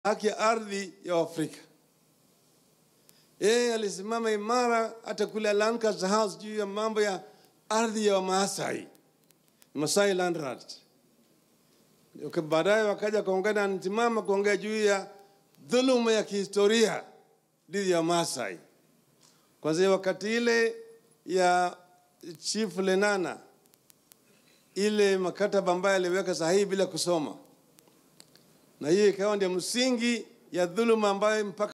haki ya ardhi ya Afrika. Yeye alisimama imara hata kule Lancaster House juu ya mambo ya ardhi ya Wamaasai, Masai Land Rights. Okay, baadaye wakaja kaungana nisimama kuongea juu ya dhuluma ya kihistoria dhidi ya Maasai. Kwanzia wakati ile ya Chief Lenana, ile makataba ambayo aliweka sahihi bila kusoma, na hiyo ikawa ndio msingi ya dhuluma ambayo mpaka